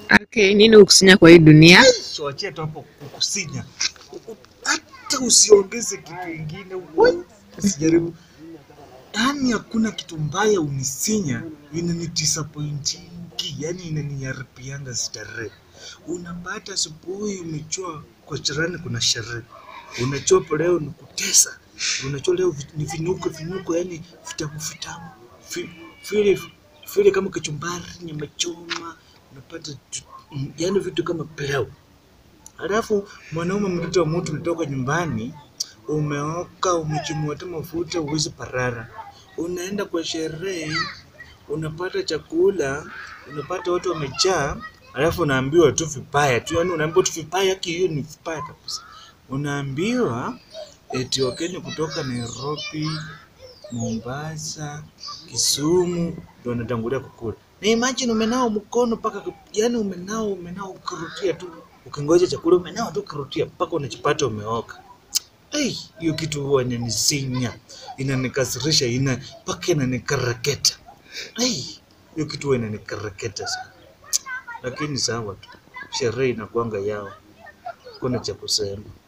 Okay, nini ukusinya kwa hii dunia? Tuachie tu hapo kukusinya, hata usiongeze kitu ingine, wai, usijaribu. Yaani hakuna kitu mbaya unisinya inani disappointingi, yani inaniharibianga starehe. Unapata asubuhi umechua kwa jirani kuna sherehe, unachua hapo leo ni kutesa, unachua leo vi- ni vinuko vinuko, yani vitamu vitamu Vi- vile vile kama kachumbari, nyama choma, unapata tu- mm, yani vitu kama pilau Halafu mwanaume mtoto wa mtu unatoka nyumbani, umeoka, umechimua hata mafuta, uwezi parara. Unaenda kwa sherehe, unapata chakula, unapata watu wamejaa, halafu unaambiwa tu vibaya tu, yani unaambiwa tu vibaya, haki hiyo ni vibaya kabisa. Unaambiwa eti Wakenya kutoka Nairobi, Mombasa, Kisumu ndio wanatangulia kukula. Na imagine umenao mkono mpaka yani umenao umenao ukirutia tu ukingoja chakula umenao tu ukirutia mpaka unachopata umeoka. Hey, hiyo kitu huwa inanisinya, inanikasirisha, ina mpaka inanikereketa. Hey, hiyo kitu huwa inanikereketa sana, lakini sawa tu, sherehe inakuanga yao, kuna cha kusema.